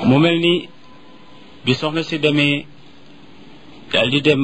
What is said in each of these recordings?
mu mel ni bi soxna si demee daal di dem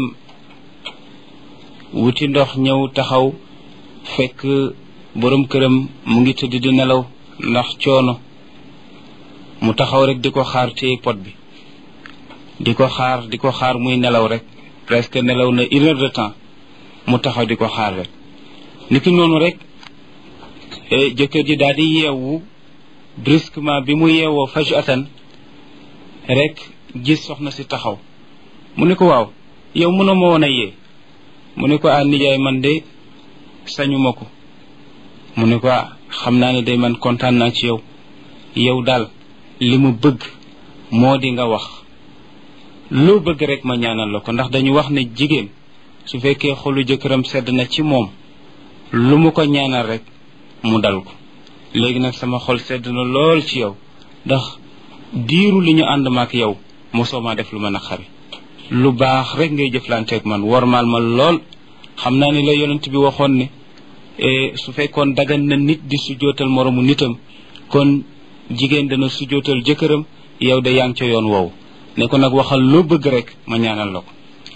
wuti ndox ñëw taxaw fekk borom këram mu ngi tëdd di nelaw ndax coono mu taxaw rek di ko xaar téye pot bi di ko xaar di ko xaar muy nelaw rek presque nelaw na une heure de temps mu taxaw di ko xaar rek niki noonu rek jëkkër ji daal di yeewu brusquement bi mu yeewoo fajatan rek gis soxna si taxaw mu ne ko waaw yow mënoo ma woon a yee mu ne ko ah nijaay man de sañuma ko mu ne ko ah xam naa ne day man kontaan naa ci yow yow daal li mu bëgg moo di nga wax loo bëgg rek ma ñaanal la ko ndax dañu wax ne jigéen su fekkee xolu jëkkëram sedd na ci moom lu mu ko ñaanal rek mu dal ko léegi nag sama xol sedd na lool ci yow ndax diiru li ñu ànd maak yow mosoo maa def lu ma naqari lu baax rek ngay jëflanteeg man wormaal ma lool xam naa ni la yonent bi waxoon ne su fekkoon dagan na nit di sujootal moromu nitam kon jigéen dana sujootal jëkkëram yow de yaa ngi ca yoon woowu ne ko nag waxal loo bëgg rek ma ñaanal la ko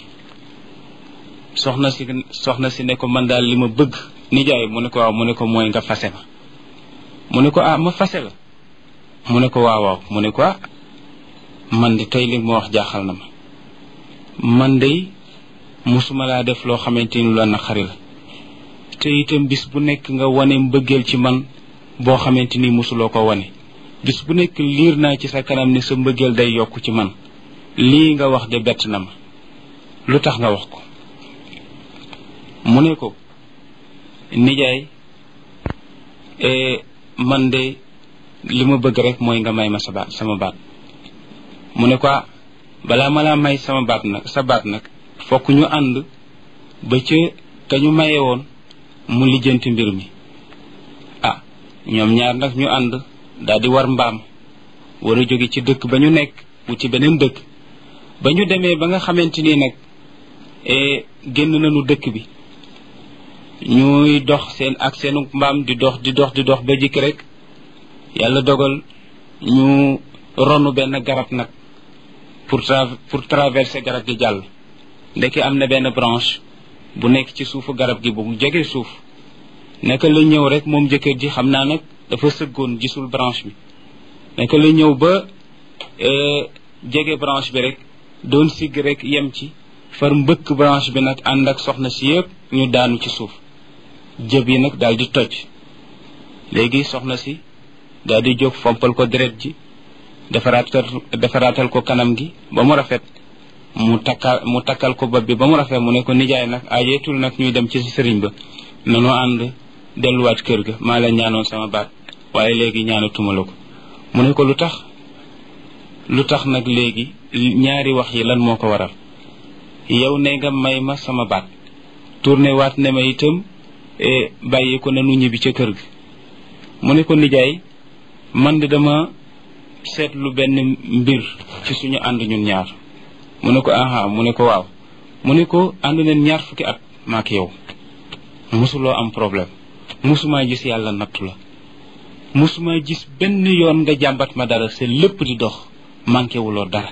soxna si soxna si ne ko man daal li ma bëgg nijaay mu ne ko waaw mu ne ko mooy nga fase ma mu ne ko ah ma fase la mu ne ko waaw waaw mu ne ko ah man de tey li ma wax jaaxal na ma man de musuma laa def loo xamante ni la naqari la te itam bis bu nekk nga wane mbëggeel ci man boo xamante ni musuloo ko wane bis bu nekk liir naa ci sa kanam ni sa mbëggeel day yokk ci man lii nga wax de bett na ma lu tax nga wax ko mu ne ko nijaay man de li ma bëgg rek mooy nga may ma sa baat sama baat mu ne ko balaa ma laa may sama baat nag sa baat nag fokk ñu ànd ba ca ka ñu maye woon mu lijjanti mbir mi ah ñoom ñaar nag ñu ànd daal di war mbaam war a jóge ci dëkk ba ñu nekk wuti beneen dëkk ba ñu demee ba nga xamante ni nag génn nañu dëkk bi ñuy dox seen ak seenu mbaam di dox di dox di dox ba jikki rek yàlla dogal ñu ronu benn garab nag pour tra pour traverser garab gi jàll ndeke am na benn branche bu nekk ci suufu garab gi bu mu jege suuf naka la ñëw rek moom jëkkër ji xam naa nag dafa sëggoon gisul branche bi naka la ñëw ba jege branche bi rek doon sigg rek yem ci far mbëkk branche bi nag ànd ak soxna si yëpp ñu daanu ci suuf jëb yi nag daal di toj léegi soxna si daal di jóg fompal ko deret ji defaraatal defaraatal ko kanam gi ba mu rafet mu takkal mu takkal ko bopp bi ba mu rafet mu ne ko nijaay nag ayeetul nag ñuy dem ci sëriñ ba nanoo ànd delluwaat kër ga maa la ñaanoon sama baat waaye léegi ñaanatuma la ko mu ne ko lu tax lu tax nag léegi ñaari wax yi lan moo ko waral yow ne nga may ma sama baat tourné waat ne ma itam bàyyi ko nanu ñibbi ca kër ga mu ne ko nijaay man de dama seetlu benn mbir ci suñu ànd ñun ñaar mu ne ko aha mu ne ko waaw mu ne ko ànd neen ñaar fukki at maak yow musuloo am problème musumaa gis yàlla nattu la musumaa gis benn yoon nga jàmbat ma dara sa lépp di dox manqué wuloo dara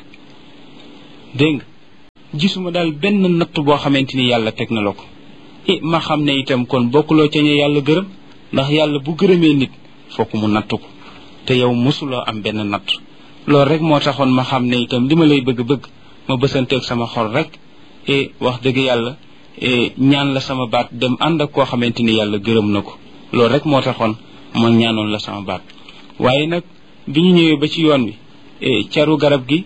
dégg nga gisuma daal benn natt boo xamante ni yàlla teg na la ko i ma xam ne itam kon bokkuloo ca ñe yàlla gërëm ndax yàlla bu gërëmee nit fokk mu natt ko te yow musuloo am benn natt loolu rek moo taxoon ma xam ne itam li ma lay bëgg-bëgg ma bësanteeg sama xol rek e wax dëgg yàlla ñaan la sama baat dem ànd ak koo xamante ni yàlla gërëm na ko loolu rek moo taxoon ma ñaanoon la sama baat waaye nag bi ñu ñëwee ba ci yoon bi caru garab gi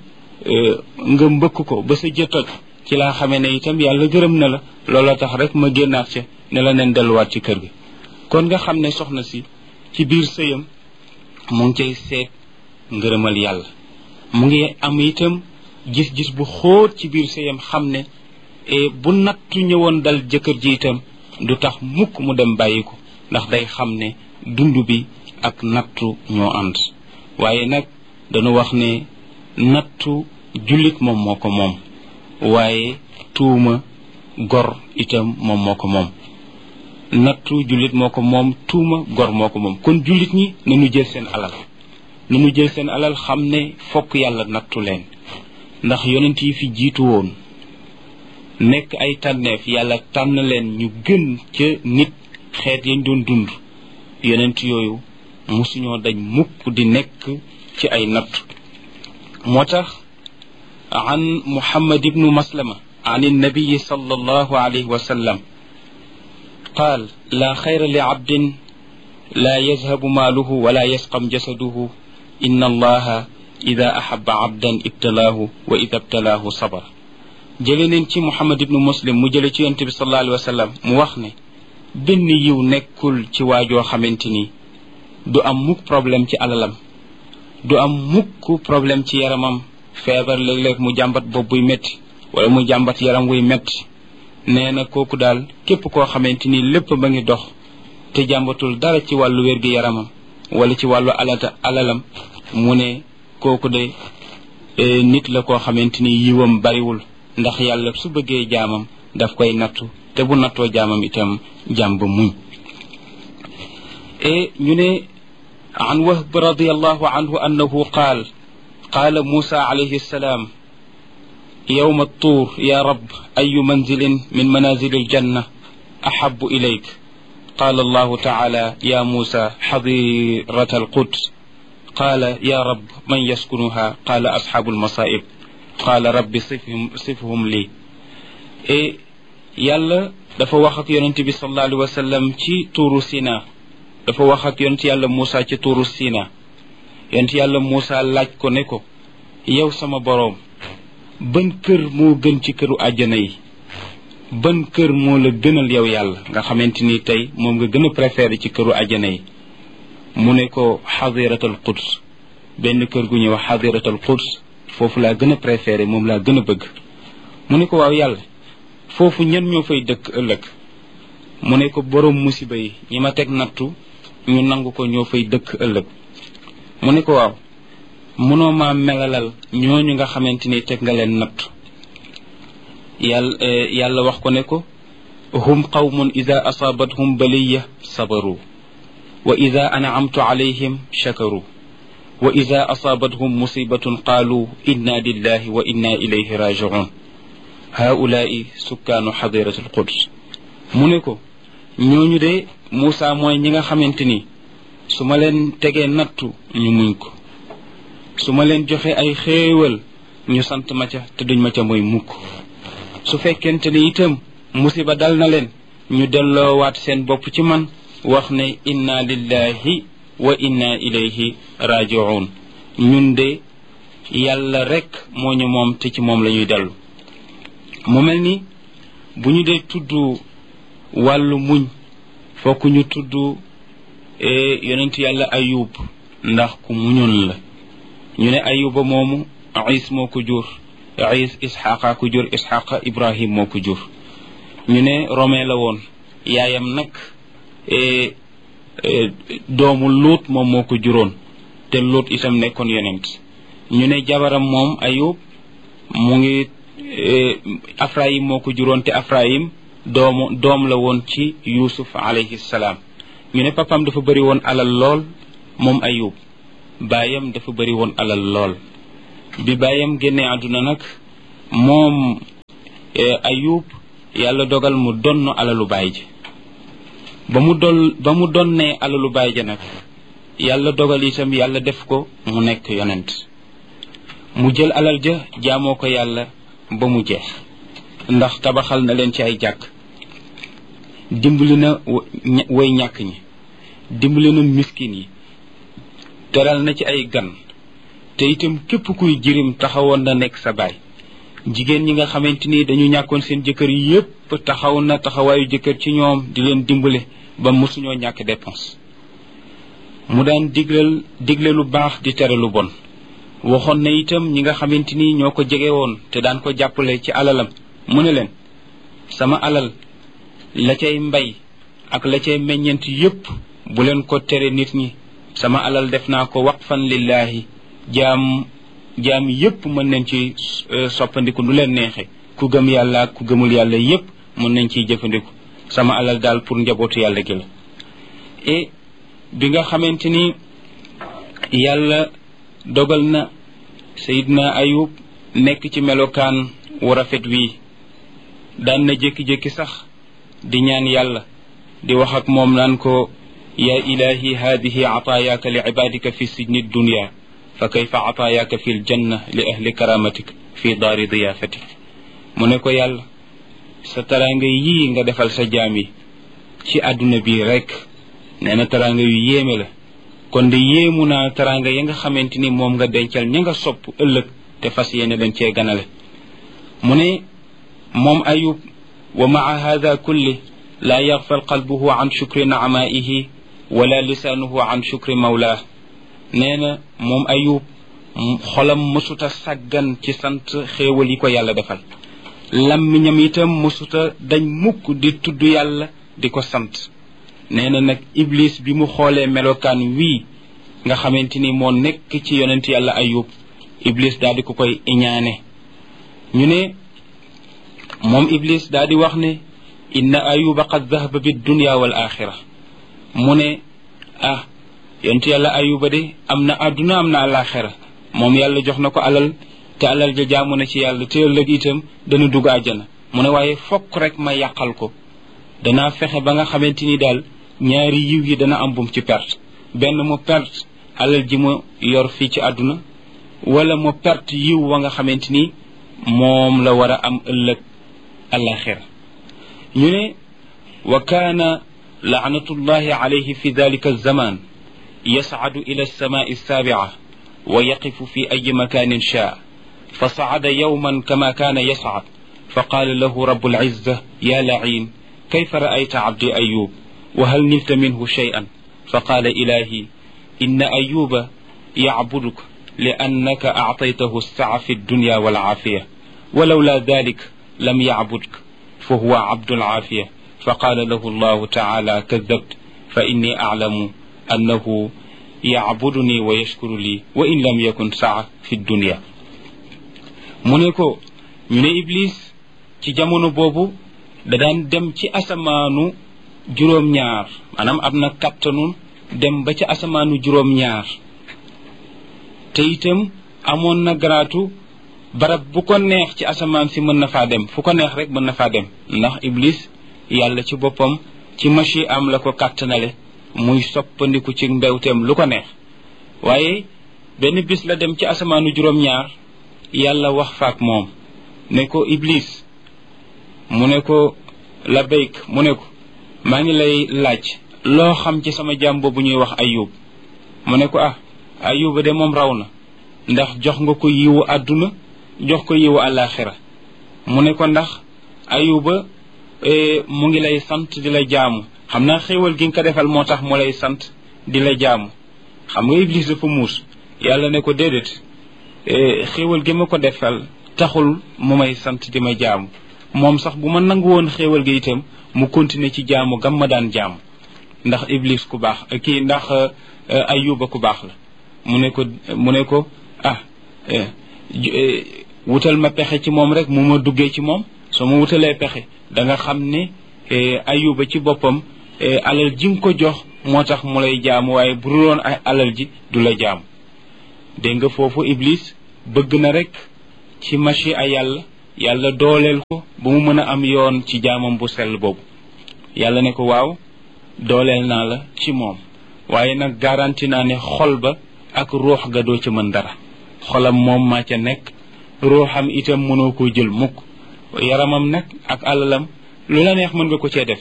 nga mbëkk ko ba sa jëtoj ci laa xamee ne itam yàlla gërëm na la looloo tax rek ma génnaat ca ne la neen delluwaat ci kër gi kon nga xam ne soxna si ci biir sëyam mu ngi cay seet ngërëmal yàlla mu ngi am itam gis-gis bu xóot ci biir sëyam xam ne bu nattu ñëwoon dal jëkkër ji itam du tax mukk mu dem bàyyi ko ndax day xam ne dund bi ak nattu ñoo ànd waaye nag dañu wax ne nattu jullit moom moo ko moom waaye tuuma gor itam moom moo ko moom nattu jullit moo ko moom tuuma gor moo ko moom kon jullit ñi nañu jël seen alal nanu jël seen alal xam ne fokk yàlla nattu leen ndax yonent yi fi jiitu woon nekk ay tànneef yàlla tànn leen ñu gën ca nit xeet yañ doon dund yonent yooyu musuñoo dañ mukk di nekk ci ay natt moo tax an muhammad ibnu maslama an النبي صلى الله عليه وسلم قال لا خير لعبد لا يذهب ماله ولا يسقم جسده إن الله إذا أحب عبدا ابتلاه وإذا ابتلاه صبر jële neen ci muhammad ibnu muslim mu jële ci yonent bi sallallahu alayhi wa sallam mu wax ne benn yiw nekkul ci waajoo xamante ni du am mukk problème ci alalam du am mukk problème ci yaramam feebar léeg-léeg mu jàmbat bopp buy métti wala mu jàmbat yaram wuy métti nee na kooku daal képp koo xamante ni lépp ba ngi dox te jàmbatul dara ci wàllu wér-gi yaramam wala ci wàllu alata alalam mu ne kooku de nit la koo xamante ni yiwam bariwul ndax yàlla su bëggee jaamam daf koy nattu te bu nattoo jaamam itam jaam ba muñ e ñu ne an wahb radiallahu anhu annahu qaal qaala musa alayhi salaam يوم الطور يا رب أي منزل من منازل الجنة أحب إليك قال الله تعالى يا موسى حظيرة القدس قال يا رب من يسكنها قال أصحاب المصائب قال رب صفهم, صفهم لي إيه يلا dafa wax ak yonent bi sallallahu alayhi wa sallam ci tuuru sina dafa wax ak yonent yàlla Moussa ci tuuru sina yonent yàlla Moussa laaj ko ne ko yow sama boroom ban kër moo gën ci këru àjjana yi ban kër moo la gënal yow yàlla nga xamante ni tey moom nga gën a préféré ci këru àjjana yi mu ne ko xadiratal quds benn kër gu ñuy wax xadiratal quds foofu laa gën a préféré moom laa gën a bëgg mu ne ko waaw yàlla foofu ñen ñoo fay dëkk ëllëg mu ne ko borom musiba yi ñi ma teg nattu ñu nangu ko ñoo fay dëkk ëllëg mu ne ko waaw mënoo maa melalal ñooñu nga xamante ni teg nga leen natt yàlla yàlla wax ko ne ko hum qawmun ida asaabathum baliya sabaru wa ida an'amtu alayhim shakaru wa ida asaabathum musibatun qaalu inna lillahi wa inna ilayhi raji'un haulaai sukkaanu xadirati alquds mu ne ko ñooñu de Moussa mooy ñi nga xamante ni su ma leen tegee nattu ñu muñ ko su ma leen joxe ay xéewal ñu sant ma ca te duñ ma ca mooy mukk su fekkente ni itam musiba dal na leen ñu delloowaat seen bopp ci man wax ne inna lillahi wa inna ilayhi raji'un ñun de yàlla rek moo ñu moom te ci moom la ñuy dellu mu mel ni bu ñu dee tudd wàllu muñ fokk ñu tudd yonent yàlla ayub ndax ku muñoon la ñu ne ayuba moomu is moo ko jur is isxaqa ko jur isxaqa ibrahim moo ko jur ñu ne rome la woon yaayam nag doomu luut moom moo ko juróon te luut itam nekkoon yonent ñu ne jabaram moom ayub mu ngi afrayim moo ko juróon te afrayim doomu doom la woon ci yusuf alayhi salaam ñu ne papam dafa bëri woon alal lool moom ayub baayam dafa bëri woon alal lool bi baayam génnee àdduna nag moom ayub yàlla dogal mu donn alalu baay ji ba mu dol ba mu donnee alalu baay ja nag yàlla dogal itam yàlla def ko mu nekk yonent mu jël alal ja jaamoo ko yàlla ba mu jeex ndax tabaxal na leen ci ay jàkk dimbali na way ñàkk ñi dimbali na miskin yi teral na ci ay gan te itam képp kuy jirim taxawoon na nekk sa baay jigéen ñi nga xamante ni dañu ñàkkoon seen jëkkër yépp taxaw na taxawaayu jëkkër ci ñoom di leen dimbale ba mosuñoo ñàkk dépense mu daan diglal digle lu baax di tere lu bon waxoon na itam ñi nga xamante ni ñoo ko jege woon te daan ko jàppale ci alalam mu ne leen sama alal la cay mbay ak la cay meññent yépp bu leen ko tere nit ñi sama alal def naa ko waqfan lillahi jaam jaam yépp mën nañ ci soppandiku nu leen neexe ku gëm yàlla ak ku gëmul yàlla yépp mën nañ ciy jëfandiku sama alal daal pour njabootu yàlla gi la et bi nga xamante ni yàlla dogal na sayidna ayub nekk ci melokaan wu rafet wii daan na jékki-jékki sax di ñaan yàlla di wax ak moom naan ko yaa ilahi hadihi ataayaaka li cibaadika fi sijni dunya fa kayfa ataayaaka fi ljanna li ahli karamatik fi daari diyaafatik mu ne ko yàlla sa taraanga yii nga defal sa jaam yi ci àdduna bi rek nee na taraanga yu yéeme la kon de yéemu naa taraanga ya nga xamante ni moom nga dencal ña nga sopp ëllëg te fas yéene leen cee ganale mu ne moom ayub wa maa hada kulli laa yaxfal qalbuhu an shukri naamaihi wala lisaanuhu an shukri mawlaah nee na moom ayub xolam mësuta sàggan ci sant xéewal yi ko yàlla defal lammiñam itam mësuta dañ mukk di tudd yàlla di ko sant nee na nag iblis bi mu xoolee melokaan wii nga xamante ni moo nekk ci yonent yàlla ayub iblis daal di ko koy iñaane ñu ne moom iblis daal di wax ne inna ayuba qad dahaba bi dunya wal axira mu ne ah yonent yàlla ayuba de am na àdduna am na alaxira moom yàlla jox na ko alal te alal ja jaamu na ci yàlla te ëllëg itam dana dugg àjjana mu ne waaye fokk rek ma yàqal ko danaa fexe ba nga xamante ni daal ñaari yiw yi dana am bum ci perte benn mu perte alal ji mu yor fii ci àdduna wala mu perte yiw wa nga xamante ni moom la war a am ëllëg alaxira ñu ne wa kaana laanatullahi alayhi fi dalika alzaman yascadu ila alsamaai alsaabica wa yaqifu fi ayi makanin shaa فصعد يوما كما كان يصعد فقال له رب العزة يا لعين كيف رأيت عبدي أيوب وهل نلت منه شيئا فقال إلهي إن أيوب يعبدك لأنك أعطيته السعة في الدنيا والعافية ولولا ذلك لم يعبدك فهو عبد العافية فقال له الله تعالى كذبت فإني أعلم أنه يعبدني ويشكر لي وإن لم يكن سعة في الدنيا mu ne ko ñu ne iblis ci jamono boobu da daan dem ci asamaanu juróom-ñaar maanaam am na kattanu dem ba ci asamaanu juróom-ñaar te itam amoon na garaatu barab bu ko neex ci asamaan si mën na faa dem fu ko neex rek mën na faa dem ndax iblis yàlla ci boppam ci machi am la ko kàttanale muy soppandiku ci mbewteem lu ko neex waaye benn bis la dem ci asamaanu juróom-ñaar yàlla wax faak moom ne ko iblis mu ne ko labayk mu ne ko maa ngi lay laaj loo xam ci sama jaam boobu ñuy wax ayub mu ne ko ah ayuba de moom raw na ndax jox nga ko yiwu àdduna jox ko yiwu àllaaxira mu ne ko ndax ayuba mu ngi lay sant di la jaamu xam naa xéewal gi nga ko defal moo tax mu lay sant di la jaamu xam nga iblis dafa muus yàlla ne ko déedéet xéewal gi ma ko defal taxul mu may sant di ma jaamu moom sax bu ma nangu woon xéewal gi itam mu continuer ci jaamu gam ma daan jaamu ndax iblis ku baax kii ndax ayuba ku baax la mu ne ko mu ne ko ah wutal ma pexe ci moom rek mu ma duggee ci moom soo ma wutalee pexe da nga xam ne ayuba ci boppam alal ji nga ko jox moo tax mu lay jaamu waaye bu doon ay alal ji du la jaamu dégg nga foofu iblis bëgg na rek ci machi a yàlla yàlla dooleel ko ba mu mën a am yoon ci jaamam bu sell boobu yàlla ne ko waaw dooleel naa la ci moom waaye nag garanti naa ne xol ba ak ruux ga doo ca mën dara xolam moom maa ca nekk ruuxam itam mënoo koo jël mukk yaramam nag ak alalam lu la neex mën nga ko cee def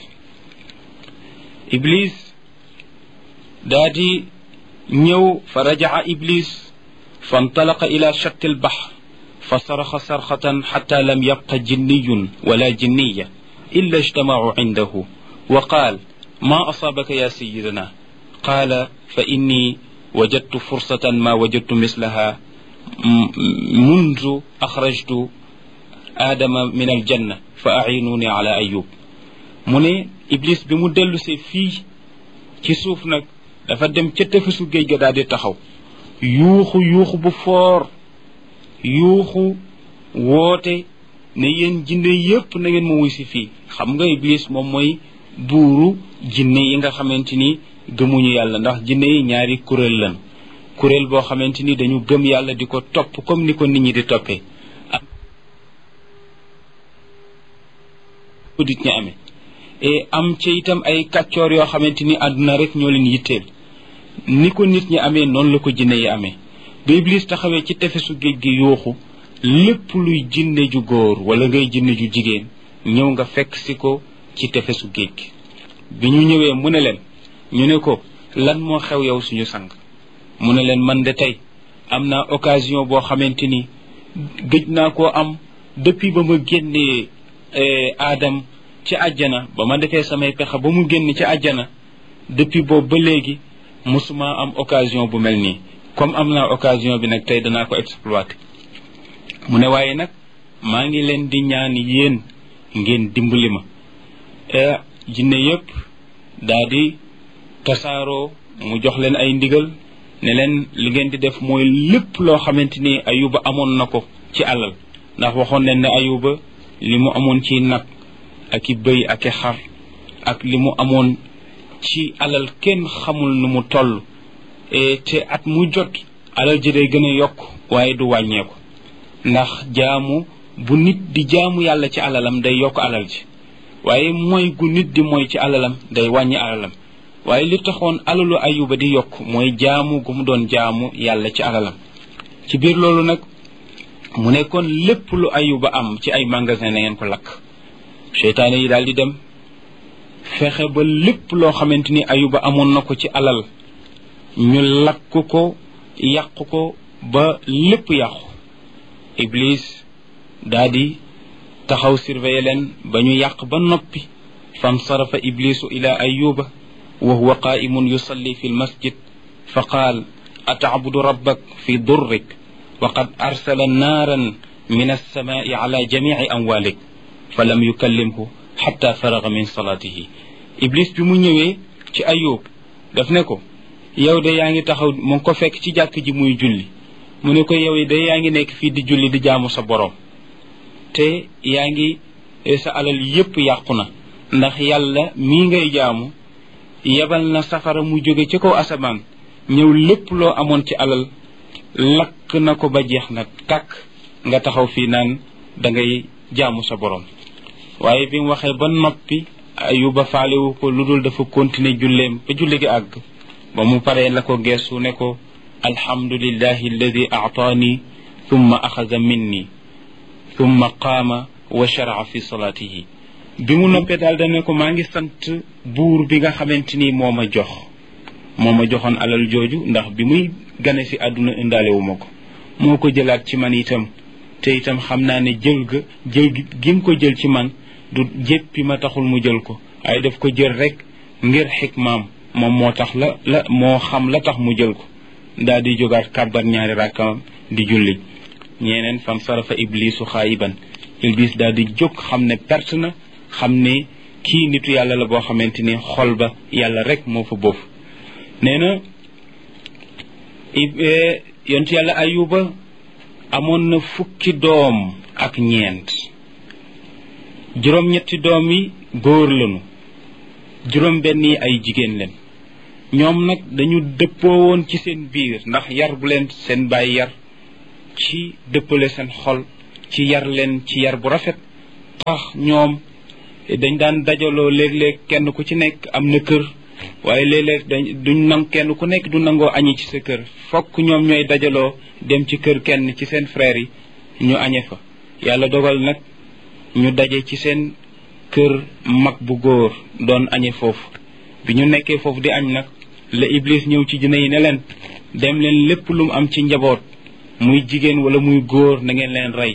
iblis daa di ñëw fa rajaa iblis فانطلق إلى شط البحر فصرخ صرخة حتى لم يبق جني ولا جنية إلا اجتمعوا عنده وقال ما أصابك يا سيدنا قال فإني وجدت فرصة ما وجدت مثلها منذ أخرجت آدم من الجنة فأعينوني على أيوب من إبليس بمدل في ci suuf nag dafa dem ca tefesu géej ga daal di taxaw yuuxu yuuxu bu foor yuuxu woote ne yéen jinne yépp na ngeen ma wuy si fii xam nga iblis moom mooy buuru jinne yi nga xamante ni gëmuñu yàlla ndax jinne yi ñaari kuréel lan kuréel boo xamante ni dañu gëm yàlla di ko topp comme ni ko nit ñi di toppee dit ñi amee et am ci itam ay kàccoor yoo xamante ni àdduna rek ñoo leen yitteel ni ko nit ñi amee noonu la ko jinne yi amee ba iblis taxawee ci tefesu géej gi yuuxu lépp luy jinne ju góor wala ngay jinne ju jigéen ñëw nga fekk si ko ci tefesu géej gi bi ñu ñëwee mu ne leen ñu ne ko lan moo xew yow suñu sang mu ne leen man de tey am naa occasion boo xamante ni gëj naa koo am depuis ba ma génnee aadam ci àjjana ba ma defee samay pexe ba mu génn ci àjjana depuis boobu ba léegi musuma am occasion bu mel nii comme am naa occasion bi nag tey danaa ko exploiter mu ne waaye nag maa ngi leen di ñaan yéen ngeen dimbali ma jinne yépp daa di tasaaroo mu jox leen ay ndigal ne leen li ngeen di def mooy lépp loo xamante ni ayuba amoon na ko ci alal ndax waxoon leen ne ayuba li mu amoon ci nag ak i bëy ak i xar ak li mu amoon ci alal kenn xamul nu mu toll te at mu jot alal ji day gën a yokk waaye du wàññeeku ndax jaamu bu nit di jaamu yàlla ci alalam day yokk alal ji waaye mooy gu nit di mooy ci alalam day wàññi alalam waaye li taxoon alalu ayuba di yokk mooy jaamu gu mu doon jaamu yàlla ci alalam ci biir loolu nag mu nekkoon lépp lu ayuba am ci ay magasin na ngeen ko lakk seytaane yi daal di dem fexe ba lépp loo xamante ni ayuba amoon na ko ci alal ñu lakk ko yàq ko ba lépp yàqu iblis daa di taxaw surveiller leen ba ñu yàq ba noppi fansarafa iblisu ila ayuba wa huwa qaimun yusalli fi lmasjid fa qaal atacbudu rabbak fi durrik wa qad arsala naaran min alsamaai ala jamici amwalik fa lam yukallimhu xatta faraga min salaatihi iblis bi mu ñëwee ci ayub daf ne ko yow de yaa ngi taxaw mu ngi ko fekk ci jàkk ji muy julli mu ne ko yow de yaa ngi nekk fii di julli di jaamu sa borom te yaa ngi sa alal yépp yàqu na ndax yàlla mii ngay jaamu yebal na safara mu jóge ci kaw asamaan ñëw lépp loo amoon ci alal lakk na ko ba jeex na tàkk nga taxaw fii naan da ngay jaamu sa borom waaye bi mu waxee ba noppi ayuba faalewu ko lu dul dafa continuer julleem ba julli gi àgg ba mu paree la ko geesu ne ko alhamdulillahi alladi aataani thumma axaza minni thumma qaama wa sharaa fi salaatihi bi mu noppee daal dane ko maa ngi sant buur bi nga xamante ni moo ma jox moo ma joxoon alal jooju ndax bi muy gane si àdduna indaale wu ma ko moo ko jëlaat ci man itam te itam xam naa ne jël ga jël gi mu ko jël ci man du jéppi ma taxul mu jël ko waaye daf ko jël rek ngir xikmaam moom moo tax la la moo xam la tax mu jël ko daal di jógaat kàbbar ñaari rakkam di julli ñeneen fan sarafa iblisu xaayiban iblis daal di jóg xam ne perte na xam ne kii nitu yàlla la boo xamante ni xol ba yàlla rek moo fa boofu nee na yontu yàlla ayuba amoon na fukki doom ak ñeent juróom-ñetti doom yi góor lañu juróom benn yi ay jigéen leen ñoom nag dañu dëppoo woon ci seen biir ndax yar bu leen seen bàyyi yar ci dëppale seen xol ci yar leen ci yar bu rafet tax ñoom dañ daan dajaloo léeg-léeg kenn ku ci nekk am na kër waaye léeg-léeg dañ duñ nang kenn ku nekk du nangoo añi ci sa kër fokk ñoom ñooy dajaloo dem ci kër kenn ci seen frères yi ñu añe fa yàlla dogal nag ñu daje ci seen kër mag bu góor doon añe foofu bi ñu nekkee foofu di añ nag la iblis ñëw ci jinne yi ne leen dem leen lépp lu mu am ci njaboot muy jigéen wala muy góor na ngeen leen rey